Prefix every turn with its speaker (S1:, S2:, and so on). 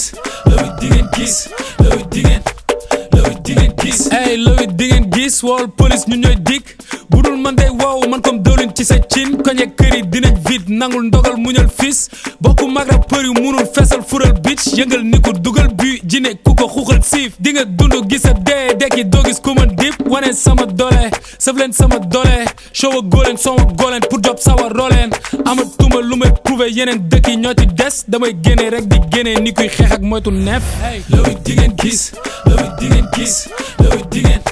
S1: looy di ngeen gis looy di ngeen looy di ngeen gis
S2: ey looy di ngeen gis wool police ñu ñooy dikk budul man day wow man comme dawlin ci sa cin koñe kër yi dinañ vite nangul ndogal muñal fis bokku mag rappeur yu munul feesal fural bitch yëngal ni ko dugal bu jine ku ko xuuxal siif di nga dund gis a dee dekki doo gis ku ma dip wane sama doole sëf leen sama doole show a góoleen soma góoleen pour job sawa rooleen amatuma lu may prouver yeneen dëkk yi ñoo ci des damay génne rek di génne ni kuy xeex ak moytu neef
S1: looy di ngeen gis looy di ngeen gis looy di ngeen